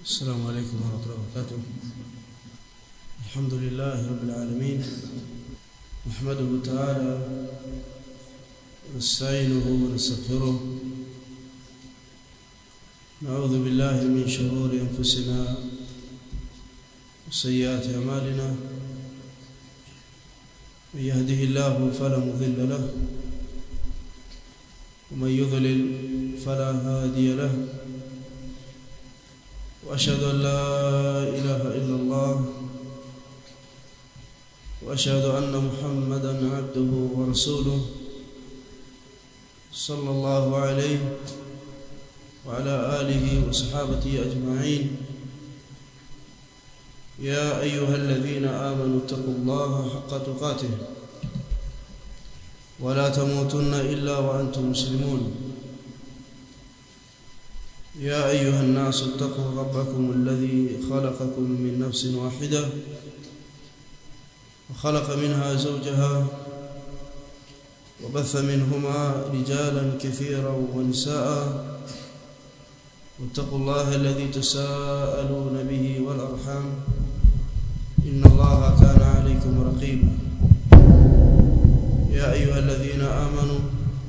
السلام عليكم ورحمة الله وبركاته الحمد لله رب العالمين نحمده تعالى ونستعينه ونستغفره نعوذ بالله من شرور أنفسنا وسيئات أعمالنا من يهده الله فلا مضل له ومن يضلل فلا هادي له واشهد ان لا اله الا الله واشهد ان محمدا عبده ورسوله صلى الله عليه وعلى اله وصحابته اجمعين يا ايها الذين امنوا اتقوا الله حق تقاته ولا تموتن الا وانتم مسلمون يا ايها الناس اتقوا ربكم الذي خلقكم من نفس واحده وخلق منها زوجها وبث منهما رجالا كثيرا ونساء واتقوا الله الذي تساءلون به والارحام ان الله كان عليكم رقيبا يا ايها الذين امنوا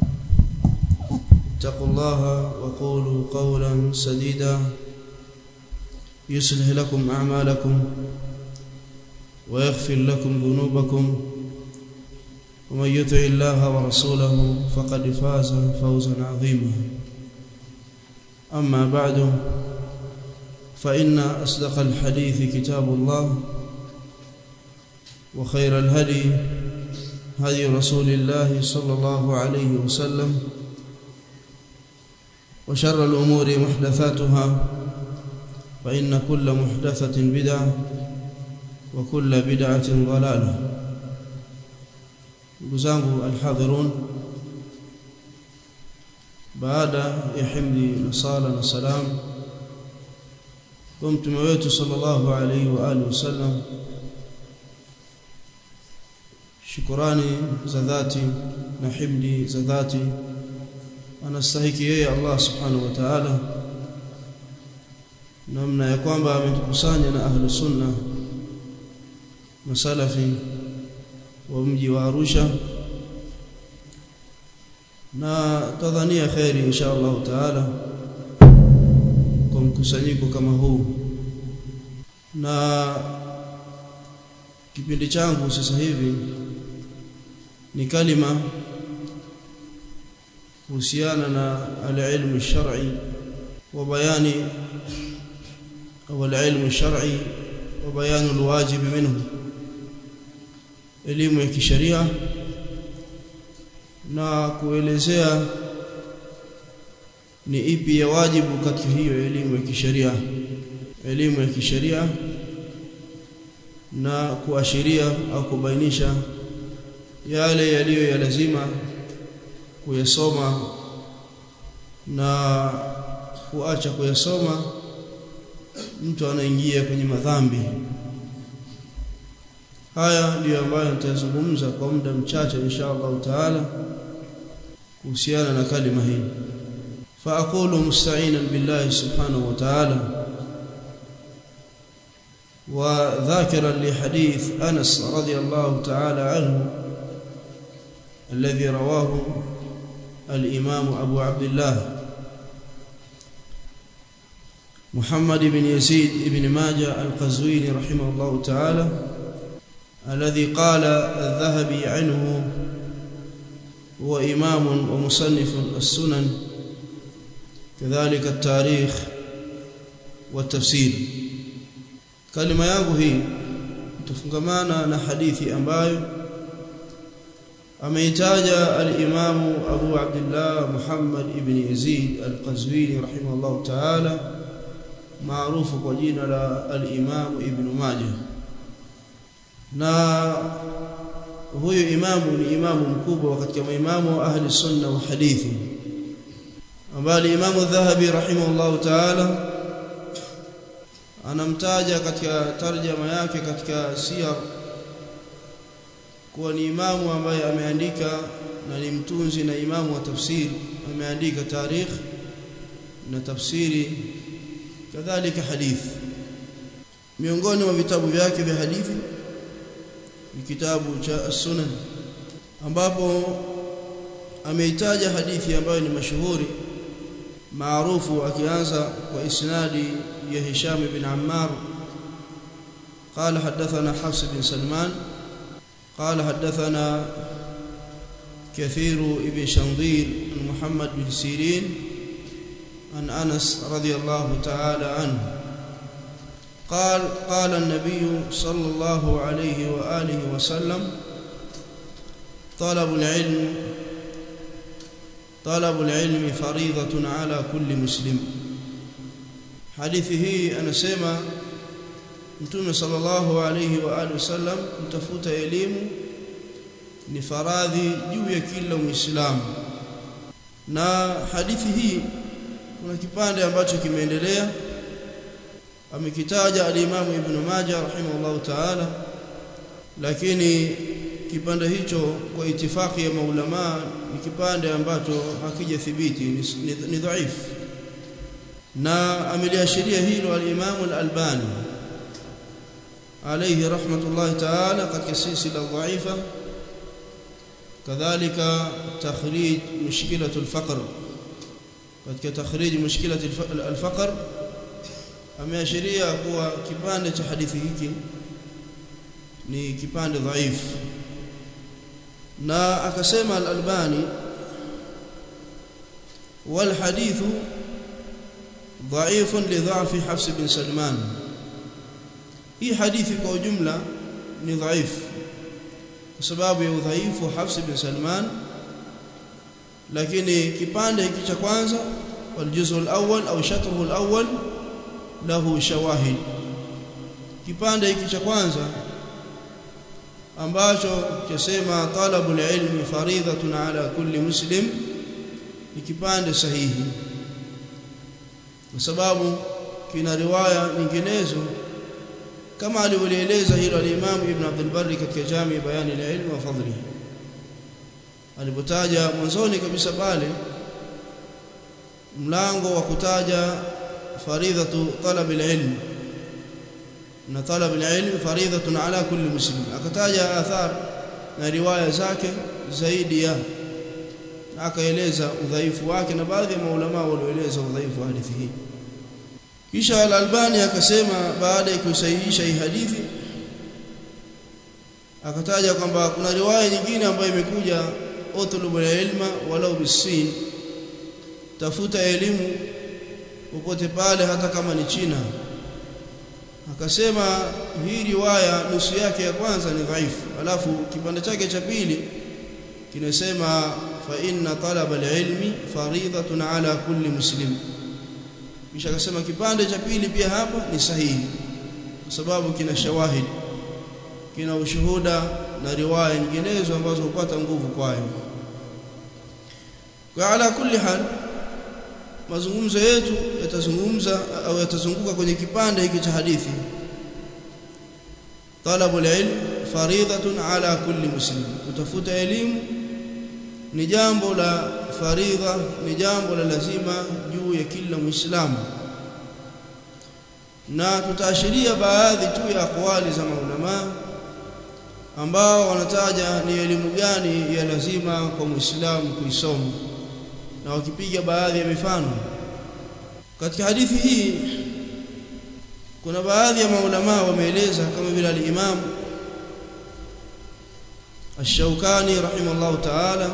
اتقوا الله وقولوا قولا سديدا يصلح لكم اعمالكم ويغفر لكم ذنوبكم ومن يطع الله ورسوله فقد فاز فوزا عظيما اما بعد فان اصدق الحديث كتاب الله وخير الهدي هدي رسول الله صلى الله عليه وسلم وشر الأمور محدثاتها فإن كل محدثة بدعة وكل بدعة ضلالة نdugu الحاضرون baada ya himdi na sala na salam kwa mtume wetu sallallahu alaihi wa alihi wasallam shukrani za dhati na himdi za dhati anastahiki yeye Allah subhanahu wa ta'ala namna ya kwamba ametukusanya na ahlu sunna masalafi wa mji wa Arusha na tadhania khairi insha Allah taala kwa mkusanyiko kama huu na kipindi changu sasa hivi ni kalima kuhusiana na al-ilmu shar'i wa bayani au al-ilmu shar'i wa bayanu al-wajib minhu elimu ya kisheria na kuelezea ni ipi ya wajibu katika hiyo elimu ya kisheria elimu ya kisheria na kuashiria au kubainisha yale yaliyo ya lazima kuyasoma na kuacha kuyasoma mtu anaingia kwenye madhambi haya ndiyo ambayo nitazungumza kwa muda mchache insha Allah taala kuhusiana na kalima hii فاقول مستعينا بالله سبحانه وتعالى وذاكرا لحديث انس رضي الله تعالى عنه الذي رواه الإمام أبو عبد الله محمد بن يزيد بن ماجه القزويني رحمه الله تعالى الذي قال الذهبي عنه هو إمام ومصنف السنن كذلك التاريخ والتفسير كلمة yangu hii tufungamana na hadithi ambayo ameitaja al-Imam Abu Abdullah Muhammad ibn Yazid al-Qazwini rahimahullah ta'ala maarufu kwa jina la al-Imam Ibn Majah na huyu imamu ni imamu mkubwa katika maimamu wa ahli sunna wa hadithi ambaye Imam Dhahabi rahimahullah ta'ala anamtaja katika tarjama yake katika siyar kuwa ni imamu ambaye ameandika na ni mtunzi na imamu wa tafsiri ameandika tarikh na tafsiri kadhalika hadithi miongoni mwa vitabu vyake vya hadithi ni kitabu cha as-sunan ambapo ameitaja hadithi ambayo ni mashuhuri maarufu akianza kwa isnadi ya Hisham ibn Ammar قال حدثنا حفص بن سلمان قال حدثنا كثير ابن شنظير عن محمد بن سيرين عن أنس رضي الله تعالى عنه قال قال النبي صلى الله عليه وآله وسلم طلب العلم طلب العلم فريضة على كل مسلم حديثه أنا سيما Mtume sallallahu alayhi wa alihi wasallam kutafuta elimu ni faradhi juu ya kila Muislamu. Na hadithi hii kuna kipande ambacho kimeendelea amekitaja al-Imam Ibn Majah rahimahullahu ta'ala lakini kipande hicho kwa itifaki ya maulama ni kipande ambacho hakijathibiti ni, ni, ni dhaifu na ameliashiria hilo al-Imam al-Albani عليه رحمة الله تعالى قد سلسلة ضعيفة كذلك تخريج مشكلة الفقر قد تخريج مشكلة الفقر ameashiria kuwa kipande cha hadithi hiki ni kipande dhaifu na akasema al-Albani wal hadithu dhaifun li dha'fi Hafs bin Salman hii hadithi kwa ujumla ni dhaifu kwa sababu ya udhaifu wa Hafs bin Salman lakini kipande hiki cha kwanza والجزء الأول أو شطره الأول له شواهد kipande hiki cha kwanza ambacho kisema talabul ilmi faridhatun ala kulli muslim ni kipande sahihi kwa sababu kina riwaya nyinginezo kama alivyoeleza hilo al-Imam Ibn Abdul Barri katika Jami Bayani al-Ilm wa Fadli alipotaja mwanzoni kabisa pale mlango wa kutaja faridhatu talab al-ilm na talab al-ilm faridhatun ala kulli muslim akataja athar na riwaya zake zaidi ya akaeleza udhaifu wake na baadhi ya maulama walioeleza udhaifu wa hadithi hii kisha al-Albani akasema baada ya kusahihisha hii hadithi akataja kwamba kuna riwaya nyingine ambayo imekuja utlubul ilma walau bisin tafuta elimu popote pale hata kama ni China akasema hii riwaya nusu yake ya kwanza ni dhaifu alafu kipande chake cha pili kinasema fa inna talaba al-ilmi faridhatun ala kulli muslim kisha akasema kipande cha pili pia hapa ni sahihi kwa sababu kina shawahid kina ushuhuda na riwaya nyinginezo ambazo hupata nguvu kwayo kwa ala kulli hal mazungumzo yetu yatazungumza au yatazunguka kwenye kipande hiki cha hadithi talabul ilm faridhatun ala kulli muslim kutafuta elimu ni jambo la faridha ni jambo la lazima juu ya kila muislamu na tutaashiria baadhi tu ya akwali za maulama ambao wanataja ni elimu gani ya lazima kwa muislamu kuisoma na wakipiga baadhi ya mifano katika hadithi hii kuna baadhi ya maulama wameeleza kama vile al-Imam Ash-Shawkani rahimahullah ta'ala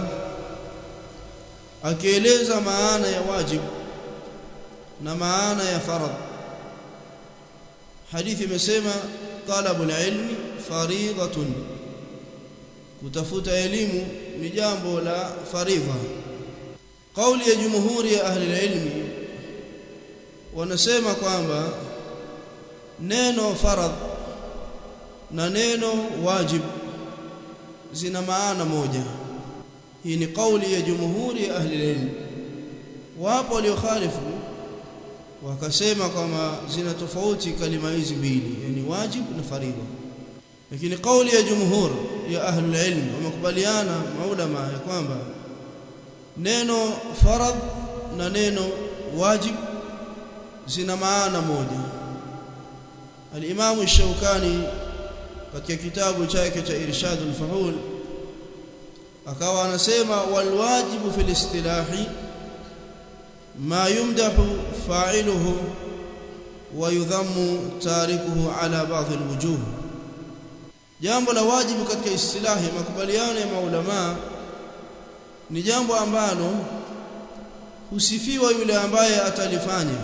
akieleza maana ya wajib na maana ya faradh hadithi imesema talabul ilmi faridhatun kutafuta elimu ni jambo la faridha kauli ya jumhuri ya ahli ilmi wanasema kwamba neno faradh na neno wajib zina maana moja hii ni kauli ya jumhuri ya ahli ilmi wapo waliokhalifu wakasema kwamba zina tofauti kalima hizi mbili yani wajib na faridha lakini kauli ya jumhur ya ahli ilmi wamekubaliana maulama ya kwamba neno farad na neno wajib zina maana moja al-Imam Shaukani katika kitabu chake cha Irshadul Fuhul akawa anasema walwajibu fil istilahi ma yumdahu fa'iluhu wa yudhammu tarikuhu ala ba'd alwujuh jambo la wajibu katika istilahi makubaliano ya maulama ni jambo ambalo husifiwa yule ambaye atalifanya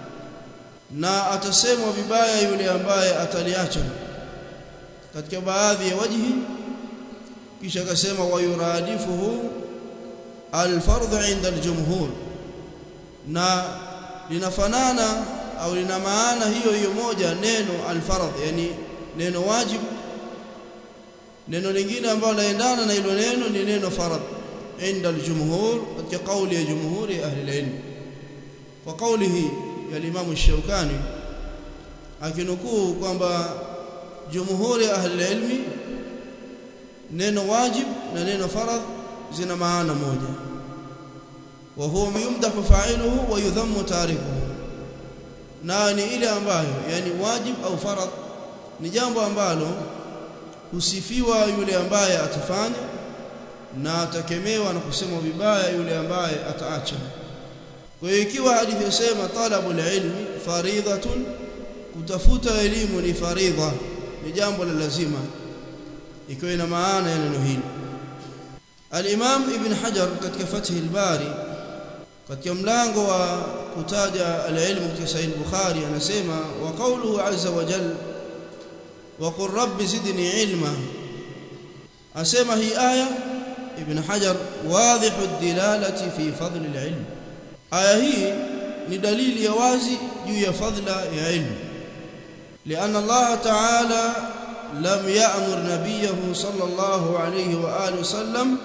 na atasemwa vibaya yule ambaye ataliacha katika baadhi ya wajhi kisha akasema wayuradifuhu alfardhu inda aljumhur na linafanana au lina maana hiyo hiyo moja neno alfardh yani neno wajib neno lingine ambalo laendana na hilo neno ni neno farad inda aljumhur katika kauli ya jumhuri ahli alilm kwa kauli hii ya Imam Shaukani akinukuu kwamba jumhuri ahli ilmi neno wajib na neno faradh zina maana moja wa huwa yumdahu fa'iluhu wa yudhammu tarikuhu na ni ile ambayo yani wajib au faradh ni jambo ambalo husifiwa yule ambaye atafanya na atakemewa na kusemwa vibaya yule ambaye ataacha kwa hiyo ikiwa hadithi yasema talabul ilmi faridhatun kutafuta elimu ni faridha ni jambo la lazima ikiwa ina maana ya neno hili al-Imam Ibn Hajar katika Fath al-Bari katika mlango wa kutaja al-ilmu katika Sahih Bukhari anasema wa qawluhu azza wa jalla wa qur rabbi zidni ilma asema hii aya Ibn Hajar wadhihu ad-dilalati fi fadli al-ilm aya hii ni dalili ya wazi juu ya fadla ya ilmu لأن الله تعالى لم يأمر نبيه صلى الله عليه وآله وسلم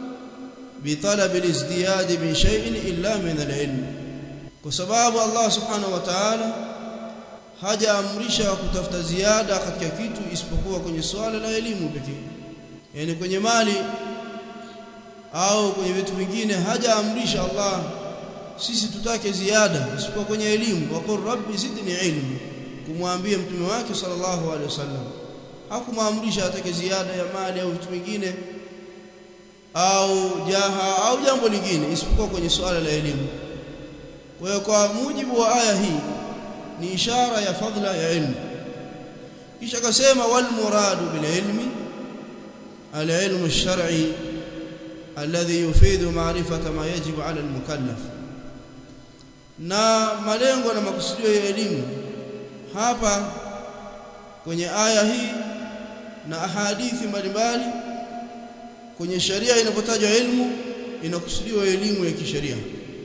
بطلب الازدياد من شيء إلا من العلم وسباب الله سبحانه وتعالى haja amrisha kutafuta ziada katika kitu isipokuwa kwenye swala la elimu pekee yani kwenye mali au kwenye vitu vingine haja amrisha Allah sisi tutake ziada isipokuwa kwenye elimu wa qur rabbi zidni ilmi kumwambia mtume wake sallallahu alaihi wasallam hakumwamrisha atake ziada ya mali au vitu vingine au jaha au jambo lingine isipokuwa kwenye swala la elimu kwa hiyo kwa mujibu wa aya hii ni ishara ya fadla ya ilmu kisha akasema wal muradu bil ilmi al ilmu ash-shar'i alladhi yufidu ma'rifata ma yajibu 'ala al mukallaf na malengo na makusudio ya elimu hapa kwenye aya hii na ahadithi mbalimbali kwenye sharia inapotajwa elimu inakusudiwa elimu ya kisheria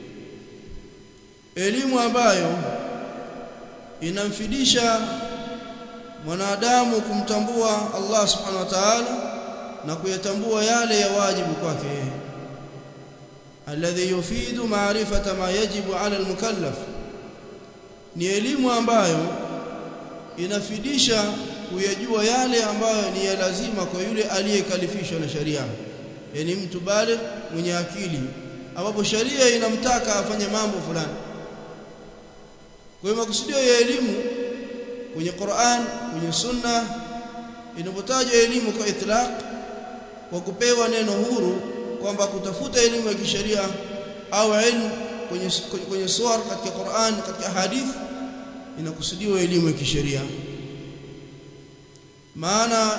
elimu ambayo inamfidisha mwanadamu kumtambua Allah subhanahu wa ta'ala na kuyatambua yale ya wajibu kwake yeye alladhi yufidu ma'rifata ma yajibu 'ala al-mukallaf ni elimu ambayo inafidisha kuyajua yale ambayo ni ya lazima kwa yule aliyekalifishwa na sharia yani mtu bale mwenye akili ambapo sharia inamtaka afanye mambo fulani kwa hiyo makusudio ya elimu kwenye Qur'an kwenye Sunna inapotajwa elimu kwa itlaq kwa kupewa neno huru kwamba kutafuta elimu ya kisheria au elimu kwenye kwenye suwar katika Qur'an katika hadithi inakusudiwa elimu ya kisheria maana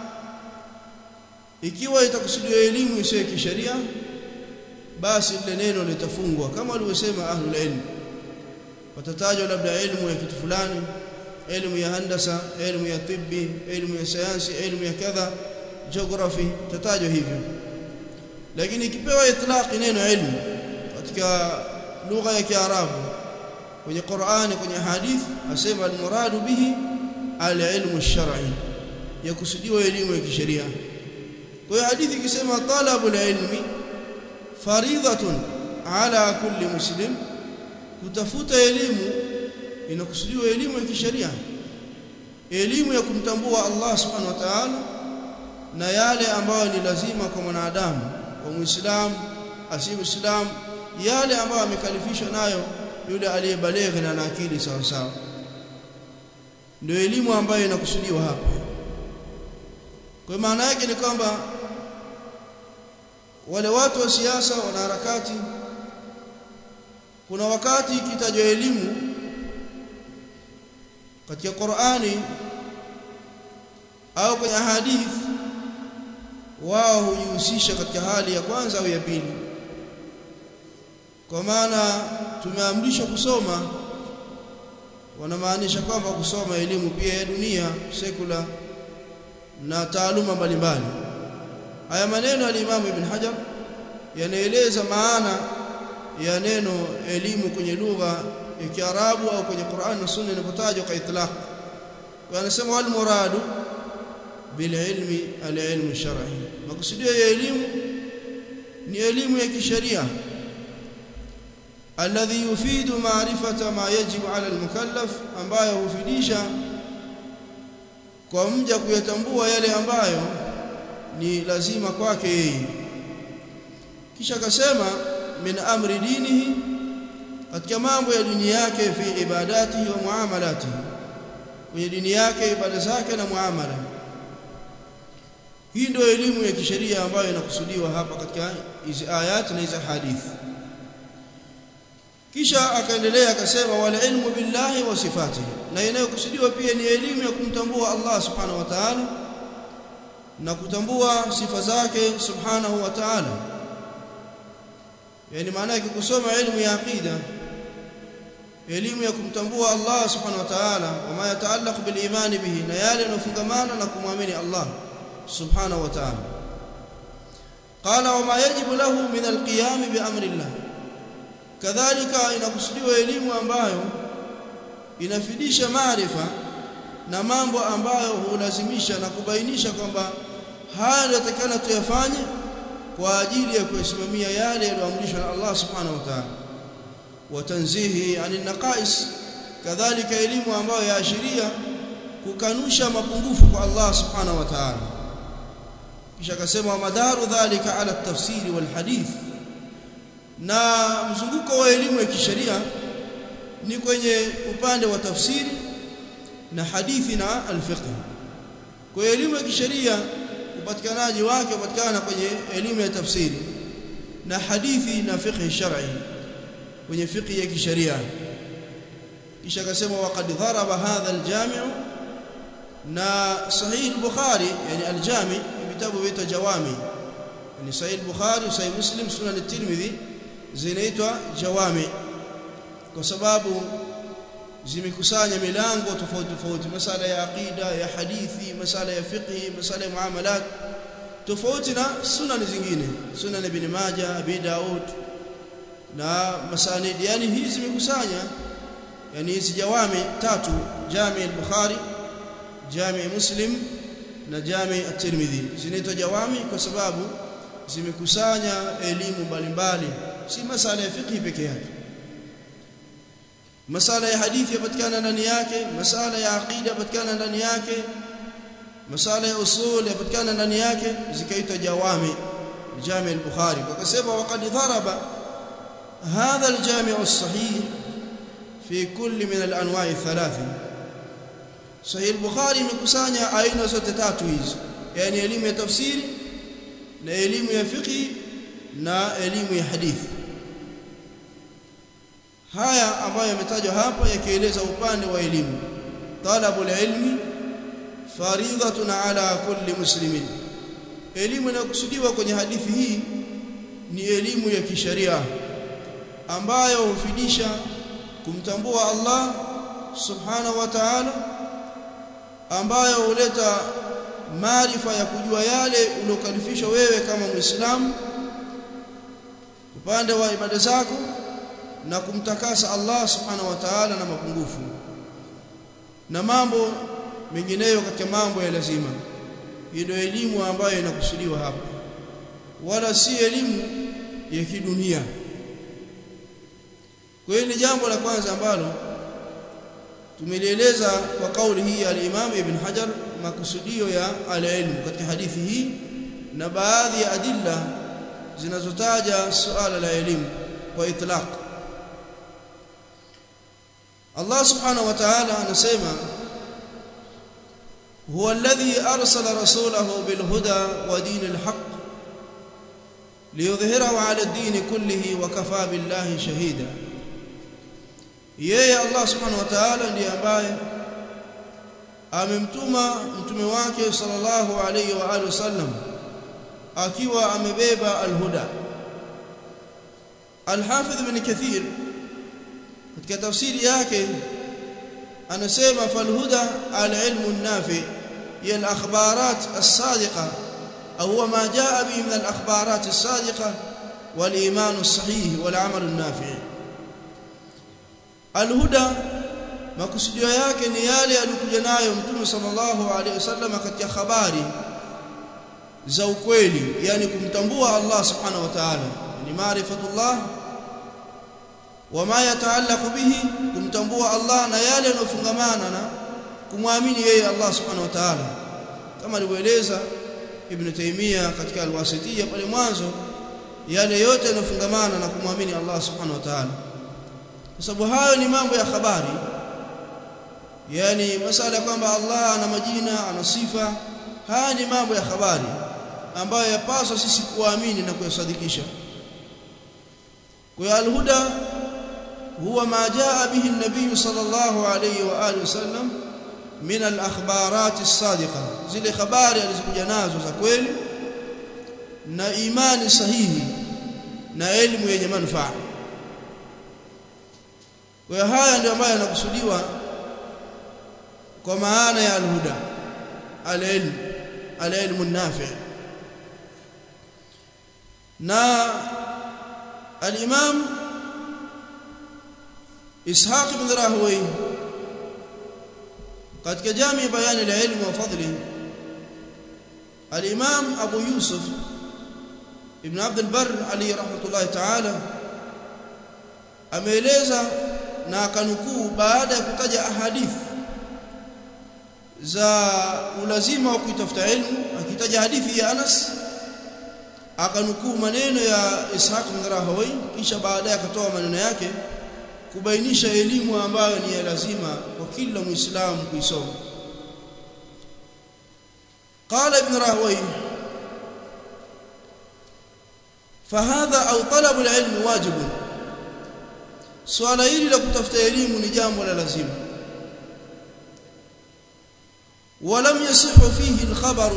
ikiwa itakusudiwa elimu isiyo ya kisheria basi lile neno litafungwa kama walivyosema ahlul ilm watatajwa labda elimu ya kitu fulani elimu ya handasa elimu ya tibbi elimu ya sayansi elimu ya kadha geography tatajwa hivyo lakini ikipewa itlaqi neno ilmu katika lugha ya Kiarabu kwenye Qur'ani kwenye hadith asema almuradu bihi alilmu ash-shar'i yakusudiwa elimu ya kisheria kwa hiyo hadithi ikisema talabul ilmi faridhatun ala kulli muslim kutafuta elimu inakusudiwa elimu ya kisheria elimu ya kumtambua Allah subhanahu wa ta'ala na yale ambayo ni lazima kwa mwanadamu kwa muislamu asiye muislamu yale ambayo amekalifishwa nayo yule aliyebaleghe na akili sawa sawa ndio elimu ambayo inakusudiwa hapa kwa maana yake ni kwamba wale watu wa siasa wanaharakati kuna wakati ikitajwa elimu katika Qur'ani au kwenye hadithi wao hujihusisha katika hali ya kwanza au ya pili kwa maana tumeamrishwa kusoma wanamaanisha kwamba kusoma elimu pia ya dunia sekula na taaluma mbalimbali haya maneno ya Imam Ibn Hajar yanaeleza maana ya neno elimu kwenye lugha ya Kiarabu au kwenye Qur'an na Sunna inapotajwa kwa itlaq wanasema wal muradu bil ilmi al ilmu shar'i makusudio ya elimu ni elimu ya kisheria alladhi yufidu ma'rifata ma yajibu 'ala al-mukallaf ambayo hufidisha kwa mja kuyatambua yale ambayo ni lazima kwake yeye kisha akasema min amri dinihi katika mambo ya dini yake fi ibadatihi wa muamalatihi kwenye dini yake ibada zake na muamala hii ndio elimu ya kisheria ambayo inakusudiwa hapa katika hizi ayati na hizi hadithi kisha akaendelea akasema wal ilmu billahi wa sifatihi na inayokusudiwa pia ni elimu ya kumtambua Allah subhanahu wa ta'ala na kutambua sifa zake subhanahu wa ta'ala yani maana yake kusoma elimu ya aqida elimu ya kumtambua Allah subhanahu wa ta'ala wama yataallaq bil iman bihi na yale yanofungamana na kumwamini Allah subhanahu wa ta'ala qala wama yajibu lahu min alqiyam bi amri Allah kadhalika inakusudiwa elimu ambayo inafidisha maarifa na mambo ambayo hulazimisha na kubainisha kwamba haya yanatakana tuyafanye kwa ajili ya kusimamia yale yaliyoamrishwa na Allah subhanahu wa ta'ala wa tanzihi anil naqais kadhalika elimu ambayo yaashiria kukanusha mapungufu kwa Allah subhanahu wa ta'ala kisha akasema madaru dhalika ala tafsiri wal hadith na mzunguko wa elimu ya kisheria ni kwenye upande wa tafsiri na hadithi na alfiqh kwa elimu ya kisheria upatikanaji wake upatikana kwenye elimu ya tafsiri na hadithi na fiqh shar'i kwenye fiqh ya kisheria kisha akasema waqad dharaba hadha aljami' na sahih al-bukhari yani aljami' vitabu vita jawami yani sahih al-bukhari sahih muslim sunan at-tirmidhi zinaitwa jawami kwa sababu zimekusanya milango tofauti tofauti masala ya aqida ya hadithi masala ya fiqh masala ya muamalat tofauti na sunan zingine sunan ibn majah abi daud na masanid yani hizi zimekusanya yani hizi jawami tatu jami al-bukhari jami muslim na jami at-tirmidhi zinaitwa jawami kwa sababu zimekusanya elimu mbalimbali si masala ya fiqh peke yake masala ya hadithi yapatikana ndani yake masala ya aqida yapatikana ndani yake masala ya usul yapatikana ndani yake zikaitwa jawami jami al-bukhari wakasema waqad dharaba hadha al-jami' as-sahih fi kulli min al-anwa' thalath sahih al-bukhari imekusanya aina zote tatu hizi yani elimu ya tafsiri na elimu ya fiqh na elimu ya hadithi haya ambayo yametajwa hapa yakieleza upande wa elimu talabul ilmi faridhatun ala kulli muslimin elimu inayokusudiwa kwenye hadithi hii ni elimu ya kisheria ambayo hufidisha kumtambua Allah subhanahu wa ta'ala ambayo huleta maarifa ya kujua yale uliokalifishwa wewe kama muislamu upande wa ibada zako na kumtakasa Allah subhanahu wa ta'ala na mapungufu na mambo mengineyo katika mambo ya lazima ndio elimu ambayo inakusudiwa hapa wala si elimu ya kidunia kwa hiyo ni jambo la kwanza ambalo tumelieleza kwa kauli hii ya al-Imam Ibn Hajar makusudio ya al-ilm katika hadithi hii na baadhi ya adilla zinazotaja suala la elimu kwa itlaq Allah subhanahu wa ta'ala anasema huwa alladhi arsala rasulahu bil huda wa dinil haqq liyudhhirahu ala ad-din kullihi wa kafa billahi shahida yeye Allah subhanahu wa ta'ala ndiye ambaye amemtuma mtume wake sallallahu alayhi wa alihi wasallam akiwa amebeba alhuda Al-Hafidh Ibn Kathir katika tafsiri yake anasema falhuda al-ilmu an-nafi ya al-akhbarat as-sadiqa au huwa ma jaa bihi min al-akhbarat as-sadiqa wal-iman as-sahih wal-amal an-nafi al-huda makusudio yake ni yale alikuja nayo mtume sallallahu alaihi wasallam katika habari za ukweli yani kumtambua Allah subhanahu wa ta'ala ni maarifatullah wama yataallaqu bihi kumtambua Allah na yale yanofungamana na kumwamini yeye Allah subhanahu wa ta'ala kama alivyoeleza Ibn Taymiyyah katika al-Wasitiyya pale mwanzo yale yote yanofungamana na kumwamini Allah subhanahu wa ta'ala kwa sababu hayo ni mambo ya habari yani masala kwamba Allah ana majina ana sifa haya ni mambo ya habari ambayo yapaswa sisi kuamini na kuyasadikisha kwa alhuda huwa ma jaa bihi an-nabiy sallallahu alayhi wa alihi wasallam min al-akhbarat as-sadiqa zile habari alizokuja nazo za kweli na imani sahihi na elimu yenye manufaa kwa haya ndio ambayo yanakusudiwa kwa maana ya alhuda alilm alilmu nafi na الإمام إسحاق بن راهوي قد كجامع بيان العلم وفضله الإمام أبو يوسف ابن عبد البر عليه رحمة الله تعالى ameeleza na akanukuu baada ya kutaja ahadithi za ulazima wa kuitafuta ilmu akitaja hadithi ya Anas akanukuu maneno ya Ishaq bin Rahawai kisha baadaye akatoa maneno yake kubainisha elimu ambayo ni ya lazima kwa kila muislamu kuisoma قال ابن راهوي فهذا او طلب العلم واجب swala hili la kutafuta elimu ni jambo la lazima ولم يصح فيه الخبر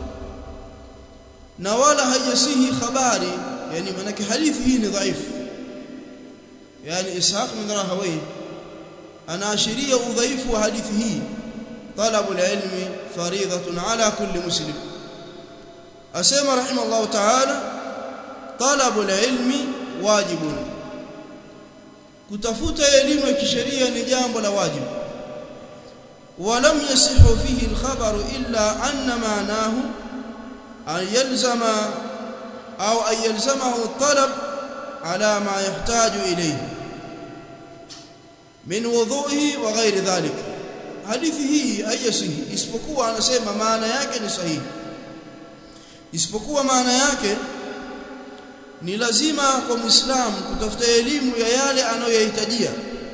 na wala haijasihi habari yani manake hadithi hii ni dhaifu yani ishaq bin rahawai anaashiria udhaifu wa hadithi hii talabu ilmi fariidatun ala kulli muslim asema rahimallahu ta'ala talabu ilmi wajibun kutafuta elimu ya kisheria ni jambo la wajibu ولم يصح فيه الخبر إلا أن معناه أن يلزم أو أن يلزمه الطلب على ما يحتاج إليه من وضوئه وغير ذلك hadithi hii haijasihi isipokuwa anasema maana yake ni sahihi isipokuwa maana yake ni lazima kwa muislamu kutafuta elimu ya yale anayoyahitajia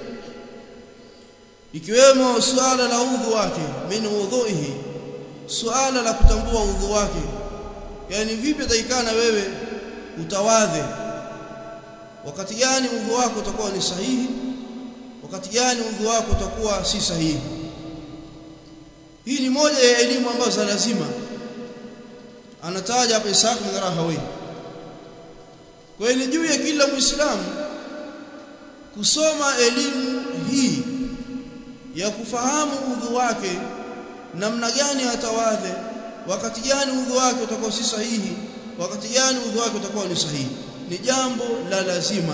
ikiwemo suala la udhu wake min udhuihi suala la kutambua udhu wake yani vipi taikana wewe utawadhe wakati gani udhu wako utakuwa ni sahihi wakati gani udhu wako utakuwa si sahihi hii ni moja ya elimu ambazo za lazima anataja hapa Isaac bin Rahawi kwa hiyo ni juu ya kila muislamu kusoma elimu hii ya kufahamu udhu wake namna gani atawadhe wakati gani udhu wake utakuwa si sahihi wakati gani udhu wake utakuwa ni sahihi ni jambo la lazima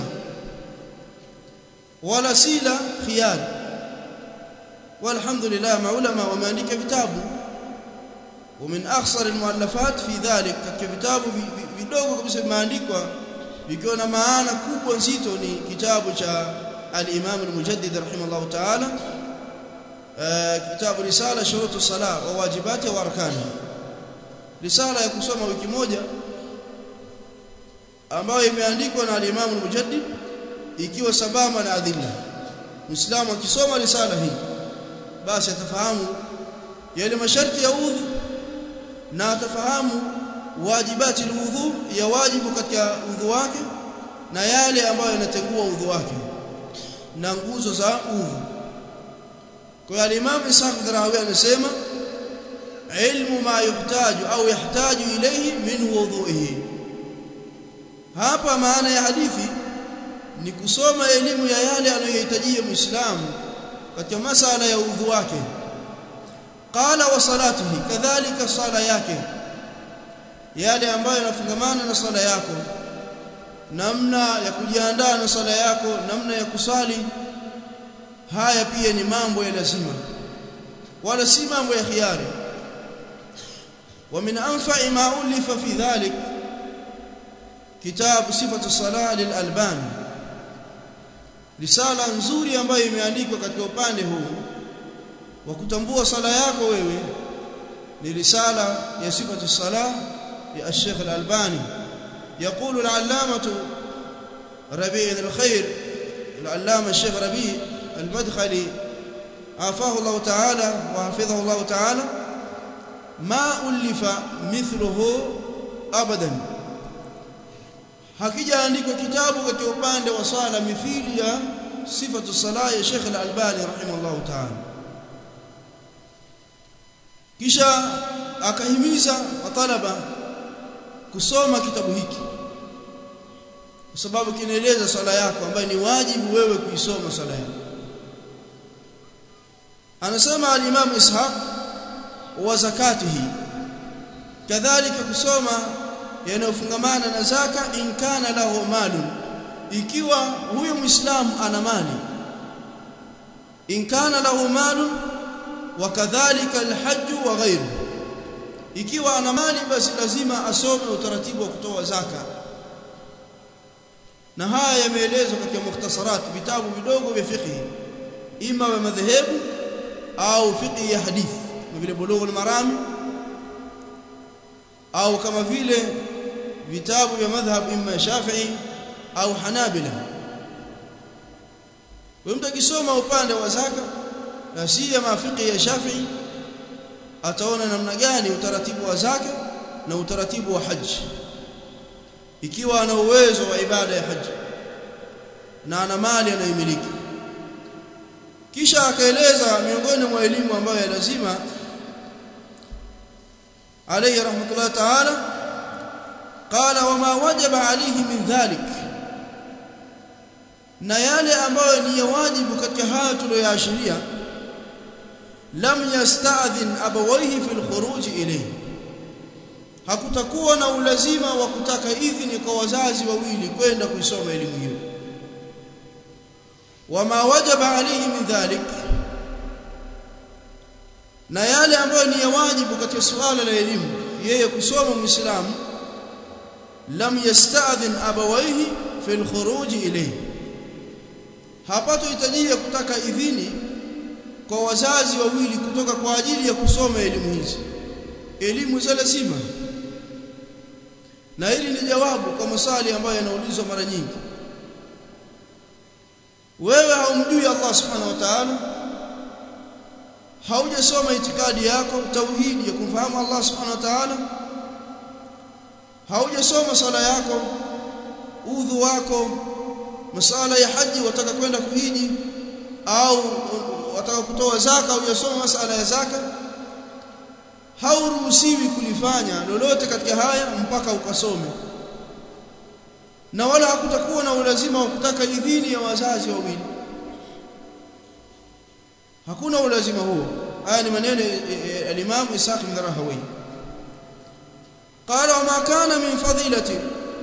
wala si la khiyari walhamdulillah maulama wameandika vitabu ومن اخسر المؤلفات في ذلك katika vitabu vidogo kabisa vimeandikwa vikiwa na maana kubwa nzito ni kitabu cha al-Imam al-Mujaddid rahimahullah ta'ala kitabu risala shurutu salah wa wajibati wa arkani risala ya kusoma wiki moja ambayo imeandikwa na al-Imam al-Mujaddid ikiwa sabama na adilla muislamu akisoma risala hii basi atafahamu yale masharti ya udhu na atafahamu wajibati alwudhu ya wajibu katika udhu wake na yale ambayo yanatengua udhu wake na nguzo za udhu kwa hiyo al-Imam Ishaq Dharawi anasema ilmu ma yuhtaju au yahtaju ilayhi min wudhu'ihi hapa maana ya hadithi ni kusoma elimu ya yale anayohitajia muislamu katika masala ya udhu wake qala wa salatihi kadhalika sala yake yale ambayo yanafungamana na sala yako namna ya kujiandaa na sala yako namna ya kusali haya pia ni mambo ya lazima wala si mambo ya khiari ومن انفع ما الف في ذلك كتاب صفه الصلاه للالباني risala nzuri ambayo imeandikwa katika upande huu wa kutambua sala yako wewe ni risala ya sifatu salah ya Sheikh Al-Albani يقول العلامة ربيع الخير العلامة الشيخ ربيع المدخلي عافاه الله تعالى وحفظه الله تعالى ما ألف مثله أبدا hakijaandikwa kitabu katika upande wa sala mithili ya sifatu salah ya Sheikh Al-Albani rahimahullah ta'ala kisha akahimiza matalaba kusoma kitabu hiki kwa sababu kinaeleza sala yako ambayo ni wajibu wewe kuisoma sala yako anasema al-Imam Ishaq wa zakatihi kadhalika kusoma yanayofungamana na zaka in kana lahu malun ikiwa huyo muislamu ana mali in kana lahu malun wa kadhalika alhajj wa ghayru ikiwa ana mali basi lazima asome utaratibu wa kutoa zaka na haya yameelezwa katika mukhtasarat vitabu vidogo vya fiqh ima wa madhehebu au fiqh ya hadithi kama vile bulughul marami au kama vile vitabu vya madhhab imma Shafi'i au Hanabila kwa mtu akisoma upande wa zaka na si ya mafiki ya Shafi'i ataona namna gani utaratibu wa zaka na utaratibu wa haji ikiwa ana uwezo wa ibada ya haji na ana mali anayomiliki kisha akaeleza miongoni mwa elimu ambayo ya lazima عليه رحمه الله تعالى قال وما وجب عليه من ذلك na yale ambayo ni ya wajibu katika haya tuliyoashiria lam yasta'dhin abawayhi fil khuruj ilayhi hakutakuwa na ulazima wa kutaka idhini kwa wazazi wawili kwenda kuisoma elimu hiyo wama wajaba alayhi min dhalik na yale ambayo ni ya wajibu katika suala la elimu yeye kusoma muislamu lam yasta'dhin abawayhi fil khuruj ilayhi hapato hitajia kutaka idhini kwa wazazi wawili kutoka kwa ajili ya kusoma elimu hizi elimu za lazima na hili ni jawabu kwa maswali ambayo yanaulizwa mara nyingi wewe haumjui Allah subhanahu wa ta'ala haujasoma itikadi yako tauhidi ya kumfahamu Allah subhanahu wa ta'ala haujasoma sala yako udhu wako masala ya haji wataka kwenda kuhiji au wataka kutoa zaka hujasoma masala ya zaka hauruhusiwi kulifanya lolote katika haya mpaka ukasome na wala hakutakuwa na ulazima wa kutaka idhini ya wazazi wawili hakuna ulazima huo haya ni maneno al-Imam Isaac bin Rahawi قال وما كان من فضيلة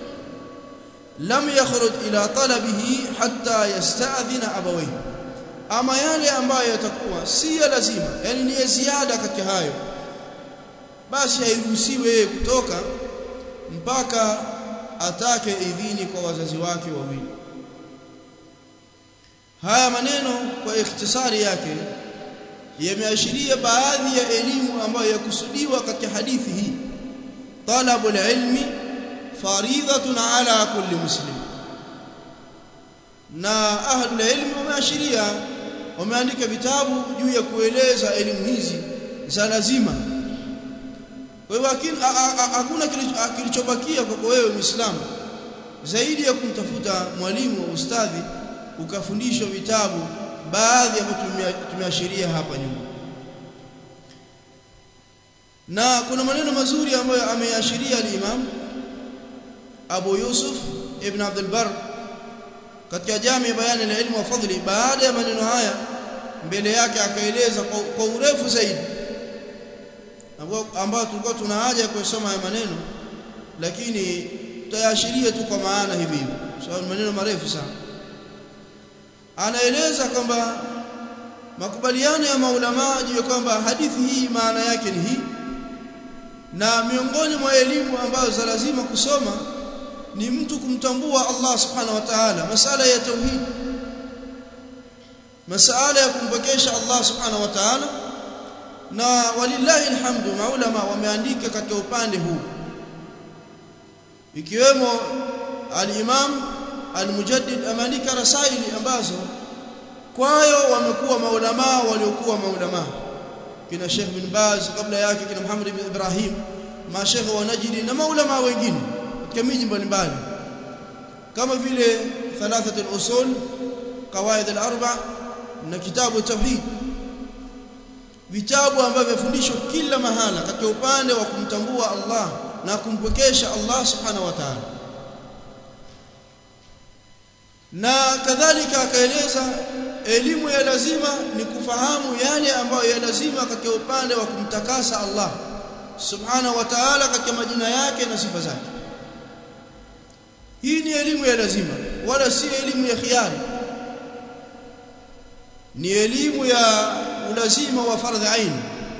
لم يخرج إلى طلبه حتى يستأذن أبويه ama yale ambayo yatakuwa si ya lazima yani ni ziada katika hayo basi hairuhusiwi yeye kutoka mpaka atake idhini kwa wazazi wake wawili haya maneno kwa ikhtisari yake yameashiria baadhi ya elimu ambayo yakusudiwa katika hadithi hii talabul ilmi faridhatun ala kulli muslim na ahlul ilmi wameashiria wameandika vitabu juu ya kueleza elimu hizi za lazima kwa hivyo hakuna kilichobakia kwako wewe Muislamu zaidi ya kumtafuta mwalimu wa ustadhi ukafundishwa vitabu baadhi ambavyo tumeashiria hapa nyuma na kuna maneno mazuri ambayo ameashiria al-Imam Abu Yusuf ibn Abdul Barr katika jami bayani la ilmu wa fadli baada ya maneno haya mbele yake akaeleza kwa, kwa urefu zaidi ambao tulikuwa tuna haja ya kusoma haya maneno lakini tutayaashiria tu kwa maana hivi hivi sababu maneno marefu sana anaeleza kwamba makubaliano ya maulama juu kwamba hadithi hii maana yake ni hii na miongoni mwa elimu ambazo za lazima kusoma ni mtu kumtambua Allah subhanahu wa ta'ala masala ya tauhid masala ya kumpokesha Allah subhanahu wa ta'ala na walillahi alhamdu maulama wameandika katika upande huu ikiwemo al-Imam al-Mujaddid ameandika rasaili ambazo kwayo wamekuwa maulama waliokuwa maulama kina Sheikh bin Baz kabla yake kina Muhammad ibn Ibrahim mashekhe wa Najdi na maulama wengine katika miji mbalimbali kama vile thalathat al-usul qawaid al-arba na kitabu tauhid vitabu ambavyo vifundishwa kila mahala katika upande wa kumtambua Allah na kumpokesha Allah subhanahu wa ta'ala na kadhalika akaeleza elimu ya lazima ni kufahamu yale ambayo ya lazima katika upande wa kumtakasa Allah subhanahu wa ta'ala katika majina yake na sifa zake hii ni elimu ya lazima wala si elimu ya khiari ni elimu ya ulazima wa fardhi ain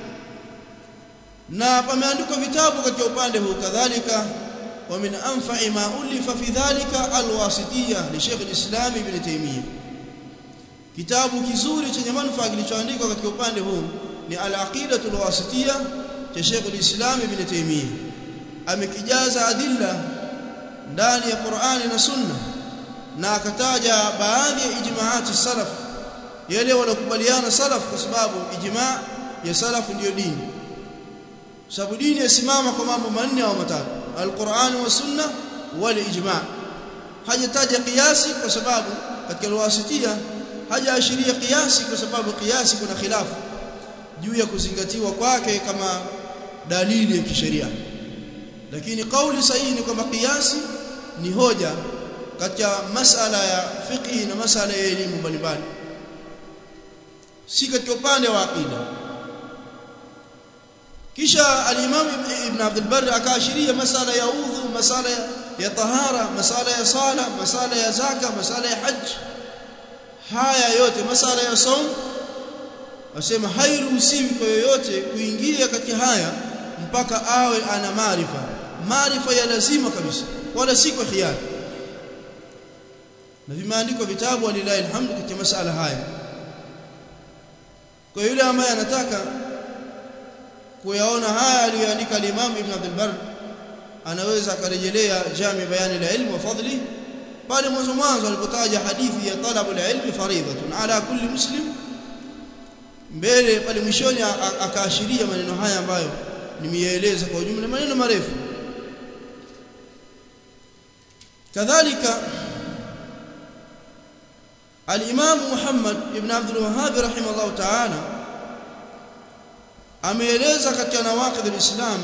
na pameandikwa vitabu katika upande huu kadhalika wa min anfa'i ma ulifa fi dhalika alwasitiyya li Sheikh al-Islam Ibn Taymiyyah kitabu kizuri chenye manufaa kilichoandikwa katika upande huu ni al-aqidatu al-wasitiyya cha Sheikh al-Islam Ibn Taymiyyah amekijaza adilla ndani ya Qur'ani na Sunna na akataja baadhi ya ijmaati salaf yale walokubaliana salaf kwa sababu ijma ya salaf ndiyo dini sababu dini yasimama kwa mambo manne au matatu alquran wa sunna wal ijma hajataja kiasi kwa sababu katika alwasitia hajaashiria kiasi kwa sababu kiasi kuna khilafu juu ya kuzingatiwa kwake kama dalili ya kisheria lakini kauli sahihi ni kwamba kiasi ni hoja katika masala ya fiqh na masala ya elimu mbalimbali si katika upande wa aqida kisha al-Imam Ibn Abdul Barr akaashiria masala ya udhu masala ya tahara masala ya sala masala ya zaka masala ya hajj haya yote masala ya saum asema hairuhusiwi kwa yoyote kuingia katika haya mpaka awe ana maarifa maarifa ya lazima kabisa wala si kwa hiari na vimeandikwa vitabu walilahi alhamdu katika masala haya kwa yule ambaye anataka kuyaona haya aliyoandika al-Imam Ibn Abdul Barr anaweza akarejelea Jami Bayani la Ilmu wa Fadli pale mwanzo mwanzo alipotaja hadithi ya talabu al-ilmi faridatun ala kulli muslim mbele pale mwishoni akaashiria maneno haya ambayo nimeeleza kwa ujumla maneno marefu kadhalika al-Imam Muhammad ibn Abdul Wahhab rahimahullah ta'ala ameeleza katika nawaqid al-Islam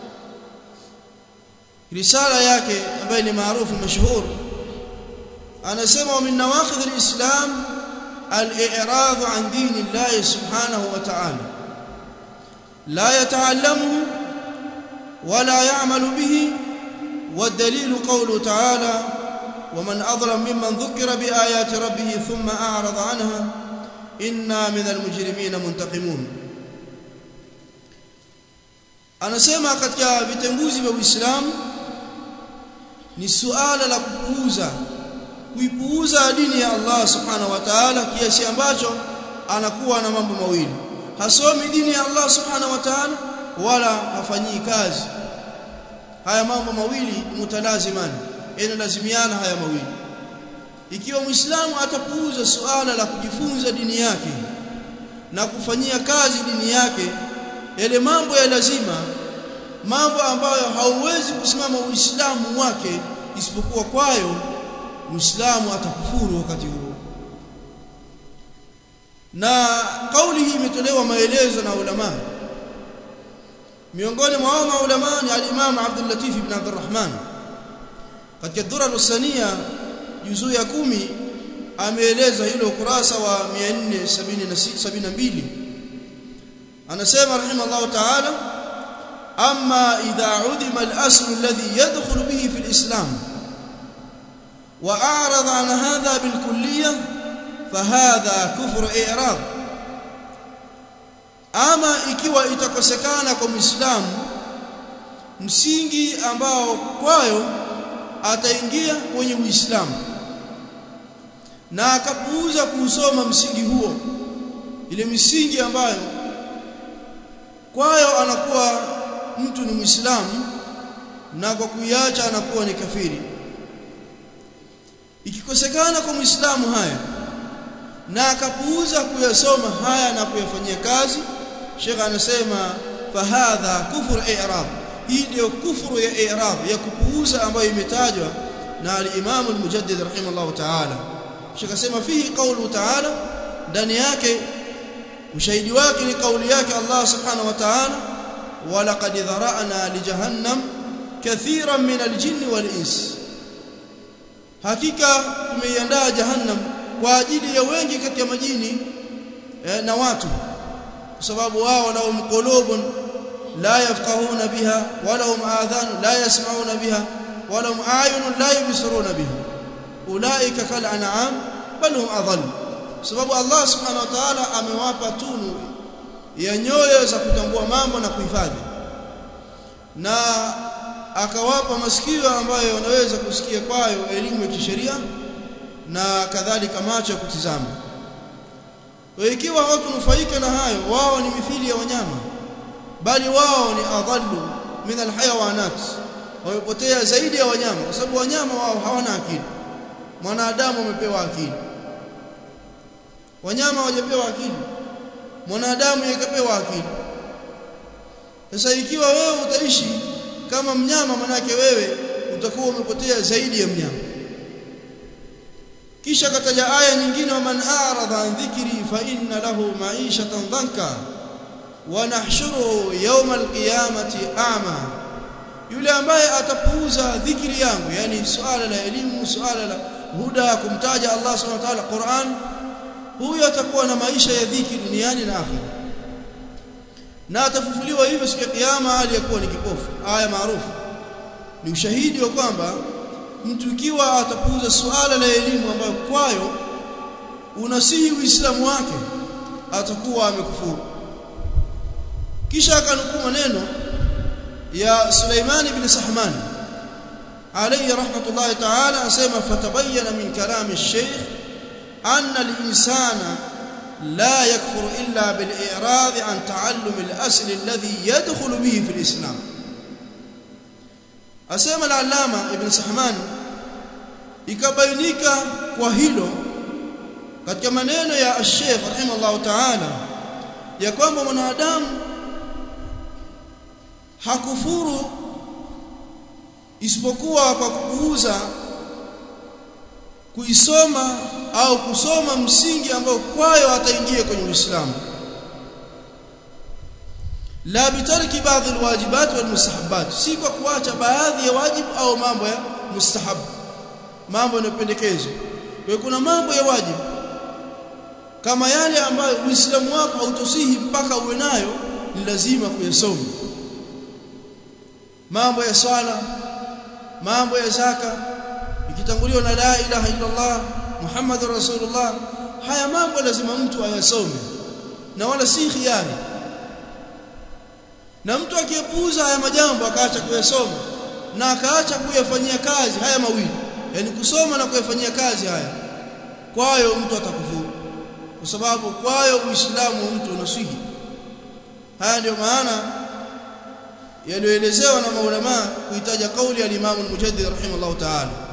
risala yake ambayo ni maarufu mashhur anasema min nawaqid al-Islam al-i'rad an din Allah subhanahu wa ta'ala la yata'allamu ولا يعمل به والدليل قوله تعالى ومن أظلم ممن ذكر بآيات ربه ثم أعرض عنها إنا من المجرمين منتقمون anasema katika vitenguzi vya Uislamu ni suala la kupuuza kuipuuza dini ya Allah subhanahu wa ta'ala kiasi ambacho anakuwa na mambo mawili hasomi dini ya Allah subhanahu wa ta'ala wala hafanyii kazi haya mambo mawili mutalazimani yanalazimiana haya mawili ikiwa muislamu atapuuza suala la kujifunza dini yake na kufanyia kazi dini yake yale mambo ya lazima mambo ambayo hauwezi kusimama uislamu wake isipokuwa kwayo muislamu atakufuru wakati huo na kauli hii imetolewa maelezo na ulama miongoni mwa maulama ni al-Imam Abdul Latif ibn Abdul Rahman katika Durar Usania juzuu ya kumi ameeleza hilo ukurasa wa 472 anasema rahimallahu ta'ala amma idha udima al-asl alladhi yadkhulu bihi fi al-islam wa a'rada an hadha bil kulliyah fahadha kufru i'rad ama ikiwa itakosekana kwa muislamu msingi ambao kwayo ataingia kwenye uislamu na akapuuza kuusoma msingi huo ile misingi ambayo kwayo anakuwa mtu ni muislamu na kwa kuiacha anakuwa ni kafiri ikikosekana kwa muislamu haya na akapuuza kuyasoma haya na kuyafanyia kazi Sheikh anasema fahadha kufur i'rab hii ndio kufuru ya i'rab ya kupuuza ambayo imetajwa na al-Imam al-Mujaddid rahimahullah ta'ala Sheikh asema fihi qawlu ta'ala ndani yake ushahidi wake ni kauli yake Allah subhanahu wa ta'ala wa laqad dhara'na li jahannam kathiran min al-jinni wal-ins hakika tumeiandaa jahannam kwa ajili ya wengi kati ya majini eh, na watu kwa sababu wao lahum qulubun la yafqahuna biha wa lahum adhan la yasma'una biha wa lahum ayunun la yubsiruna biha ulaika kal an'am bal hum adall sababu Allah subhanahu wa ta'ala amewapa tunu ya nyoyo za kutambua mambo na kuhifadhi na akawapa masikio ambayo wanaweza kusikia kwayo elimu ya kisheria na kadhalika macho ya kutizama kwa ikiwa watu nufaika na hayo wao ni mithili ya wanyama bali wao ni adhallu min alhayawanat wamepotea zaidi ya wanyama kwa sababu wanyama wao hawana akili mwanadamu amepewa akili wanyama hawajapewa akili mwanadamu yakapewa akili sasa ikiwa wewe utaishi kama mnyama manake wewe utakuwa umepotea zaidi ya mnyama kisha kataja aya nyingine wa man a'rada an dhikri fa inna lahu ma'ishatan dhanka wa nahshuruhu yawm al-qiyamati a'ma yule ambaye atapuuza dhikri yangu yani suala la elimu suala la huda kumtaja Allah subhanahu wa ta'ala Qur'an huyo atakuwa na maisha ya dhikri duniani na akhera na atafufuliwa hivyo siku ya kiyama aliyakuwa ni kipofu aya maarufu ni ushahidi wa kwamba mtu ikiwa atapuuza suala la elimu ambayo kwayo unasihi uislamu wake atakuwa amekufuru kisha akanukuu maneno ya Suleiman ibn Sahman alayhi rahmatullahi ta'ala asema fatabayyana min kalami ash-shaykh anna al-insana لا يكفر إلا بالإعراض عن تعلم الأصل الذي يدخل به في الإسلام asema al-allama ibn sahman ikabainika kwa hilo katika maneno ya Sheikh rahimahullah ta'ala ya kwamba mwanadamu hakufuru isipokuwa kwa kupuuza kuisoma au kusoma msingi ambao kwayo ataingia kwenye Uislamu la bitarki baadhi alwajibat walmustahabbat si kwa kuacha baadhi ya wajibu au mambo ya mustahab mambo yanayopendekezwa kwa kuna mambo ya wajibu kama yale ambayo uislamu wako hautosihi mpaka uwe nayo ni lazima kuyasoma mambo ya swala mambo ya zaka ikitanguliwa na la ilaha illa Allah Muhammadur Rasulullah haya mambo lazima mtu ayasome na wala si khiari na mtu akiepuuza haya majambo akaacha kuyasoma na akaacha kuyafanyia kazi haya mawili yani kusoma na kuyafanyia kazi haya kwayo mtu atakufuru kwa sababu kwayo uislamu wa mtu unaswihi haya ndio maana yaliyoelezewa na maulama kuitaja kauli ya Imam al-Mujaddid rahimahullah ta'ala